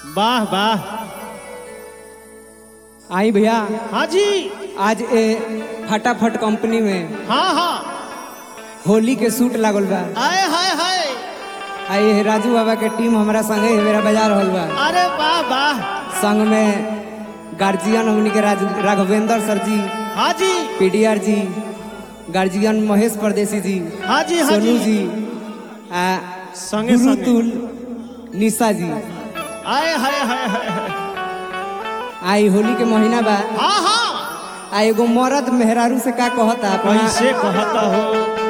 वाह वाह आई भैया हाँ जी आज ए फटाफट कंपनी में हाँ हाँ होली के सूट लागल बा आए हाय हाय आई ये राजू बाबा के टीम हमारा संगे मेरा बाजार रहल बा अरे वाह वाह संग में गार्जियन हमनी के राज राघवेंद्र सर जी हाँ जी पीडीआर जी गार्जियन महेश परदेसी जी हाँ जी हाँ सोनू जी जी आ संगे गुरु संगे तुल निशा जी आए हाय हाय हाय हाय। आई होली के महीना बा हाँ हाँ आ एगो मर्द मेहरारू से का कहता अपना कैसे कहता हो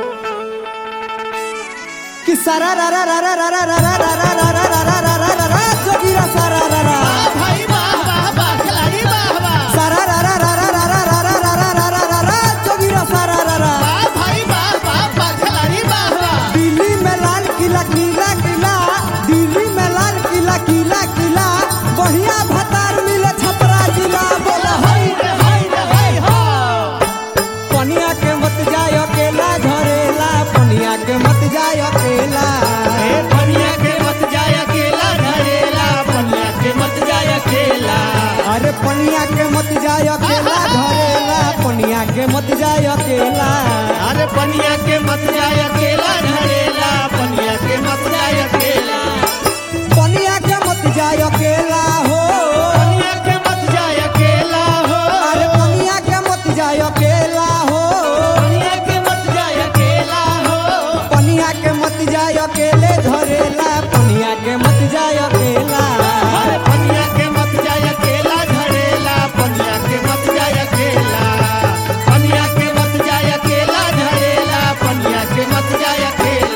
कि सारा रा रा रा रा रा रा रा रा रा रा रा रा रा रा रा रा रा जोगीरा सारा रा रा भाई वाह वाह वाह खिलाड़ी वाह वाह सारा रा रा रा रा रा रा रा रा रा रा रा रा रा रा जोगीरा सारा रा रा वाह भाई वाह वाह वाह खिलाड़ी वाह वाह दिल्ली में लाल किला किला किला दिल्ली में लाल किला किला किला बढ़िया भतार मिले छपरा जिला बोला हाय रे हाय रे हाय हो पनिया के मत जाय अकेला झरेला पनिया के मत जाय अकेला ए पनिया के मत जाय अकेला घरेला पनिया के मत जाय अकेला अरे पनिया के मत जाय अकेला झरेला पनिया के मत जाय अकेला अरे पनिया के मत जाय अकेला घरेला पनिया के मत जाय अकेला पनिया के मत जाय अकेला हो पनिया के मत जाय अकेला हो अरे पनिया के मत जाय अकेला हो पनिया के मत जाय अकेला हो पनिया के मत जाय अकेले झरेला पनिया के मत जाय अकेला अरे पनिया के मत जाय अकेला घरेला पनिया के मत जाय अकेला पनिया के मत जाय अकेला घरेला पनिया के मत जाय अकेला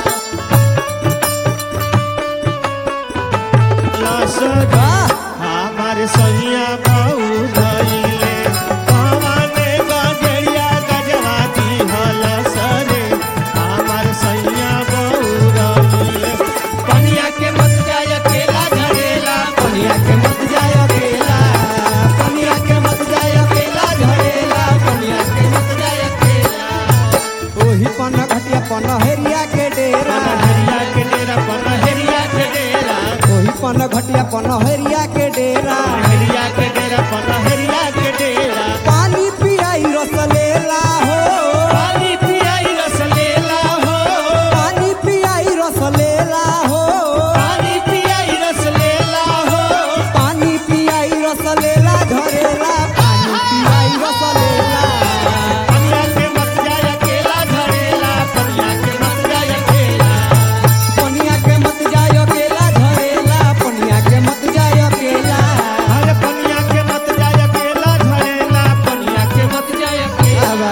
वाह! हमारे सैया बहु भइले पवने गजरिया गजवाती हल सरे हमारे सैया बहु रहिले पनिया के मत जाय अकेला घरेला पनिया के मत जाय अकेला पनिया के मत जाय अकेला झरेला पनिया के मत जाय अकेला ओही पन घटिया पनहरिया के डेरा पनहरिया के डेरा पनहरिया के डेरा ओही पन घटिया पनहरिया के डेरा पनहरिया के डेरा पनहरिया के डेरा पानी पियाई रसलेला हो पानी पियाई रस लेला हो पानी पियाई रसलेला हो पानी पियाई रस लेला हो पानी पियाई रसलेला झरेला पानी पियाई रसलेला पनिया के मत जाय अकेला झरेला पनिया के मत जाय अकेला पनिया के मत जाय अकेला झरेला पनिया के मत जाय अकेला अरे पनिया के मत जाय अकेला झरेला पनिया के मत जाय अकेला आवा।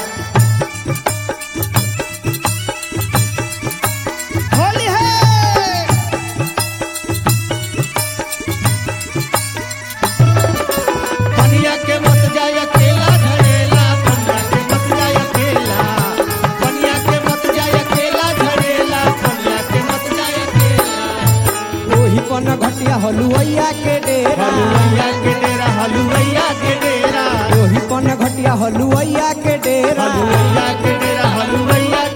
होली है पनिया के मत जाय अकेला झरेला पनिया के मत जाय अकेला पनिया के मत जाय अकेला झरेला पनिया के मत जाय अकेला ओही पन घटिया हलुवैया के डेरा हलुवैया के डेरा हलुवैया के डेरा ओही पन घटिया हलुवैया के डेरा हलुवैया के डेरा हलुवैया